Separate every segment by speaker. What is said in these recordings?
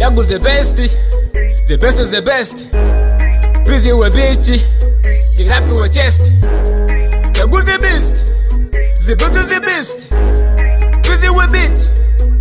Speaker 1: Yagu the best, the best is the best. Busy with bitch, get happy with chest. Yagu the best, the best is the best. Busy with bitch.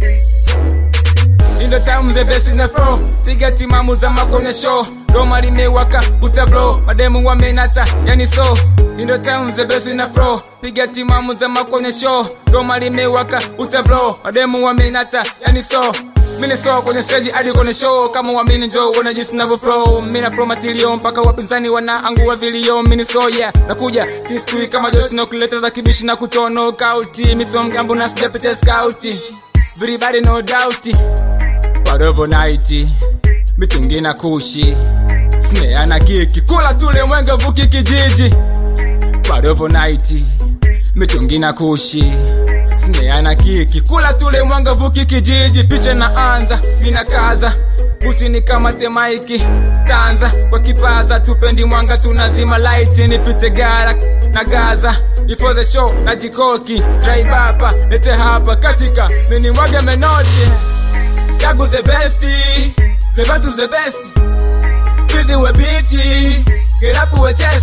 Speaker 1: In the time the best in the flow piga timamu za makone show doma limewaka utablo mademu wamenata yani so In the time the best in the flow piga timamu za makone show doma limewaka utablo mademu wamenata yani so mini so kwenye stage hadi kwenye show kama wamini njo wana jinsi navyo flow mina flow matilio mpaka wapinzani wanaangua vilio mini so yeah nakuja sistui kama joti na kuleta za kibishi na kutono kauti miso mgambo na sijapita skauti everybody no doubt Padovo night mitungi na kushi snea na kiki kula tule mwenge vuki kijiji Padovo night mitungi na kushi snea na kiki kula tule mwenge vuki kijiji picha na anza mina kaza buti ni kama temaiki stanza kwa kipaza tupendi mwanga tunazima light nipite gara na gaza before the show na jikoki raibapa lete hapa katika mini mwage menoti Yagu the best, the best is the best. Busy with bitchy, get up with chest.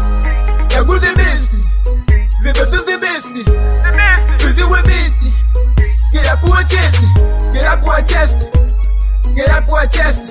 Speaker 1: Yagu the best, the best is the best. Busy with bitchy, get up with chest, get up with chest, get up with chest.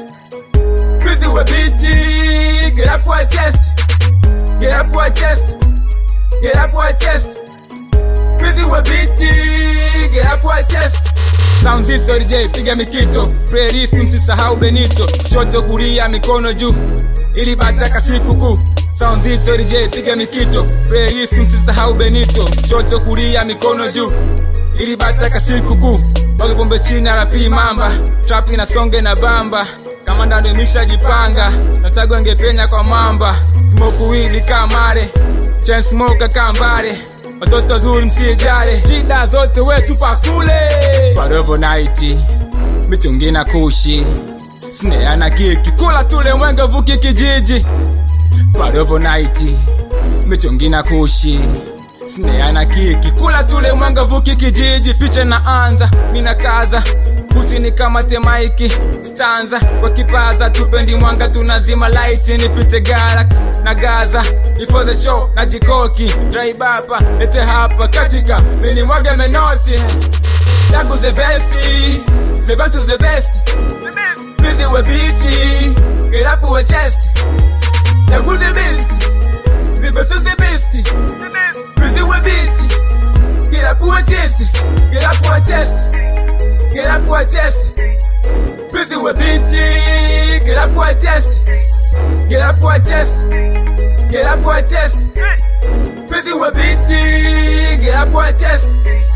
Speaker 1: Busy with bitchy, get up with chest, get up with chest, get up with chest. Busy with bitchy, get up with chest. Sound zito DJ piga mikito playlist msisahau Benito shoto kulia mikono juu ili bataka siku kuu Sound zito DJ piga mikito playlist msisahau Benito shoto kulia mikono juu ili bataka siku kuu Bage pombe chini rapi mamba trap inasonge na bamba kama ndando imeshajipanga natago angepenya kwa mamba smoke weed kamare chain smoke kambare watoto wazuri msijare shida zote wetu pakule Padovo night mitungi na kushi snea na kiki kula tule mwenge vuki kijiji Padovo night mitungi na kushi snea na kiki kula tule mwenge vuki kijiji picha na anza mina kaza buti ni kama temaiki stanza kwa kipaza tupendi mwanga tunazima light nipite galax na gaza before the show na jikoki draibapa lete hapa katika mini mwage menoti Yagu the best, the best is the best. Busy with bitchy, get up with chest. Yagu the best, the best is the best. Busy with bitchy, get up with chest, get up with chest, get up with chest. Busy with bitchy, get up with chest, get up with chest, get up with chest. Busy with bitchy, get up with chest.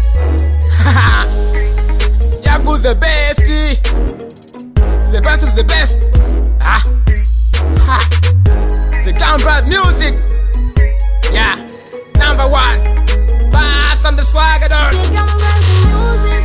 Speaker 1: Yagu the best, the best is the best. Ah, ha. The downright music, yeah, number one. Bass on the swagger.
Speaker 2: Take 'em back to music.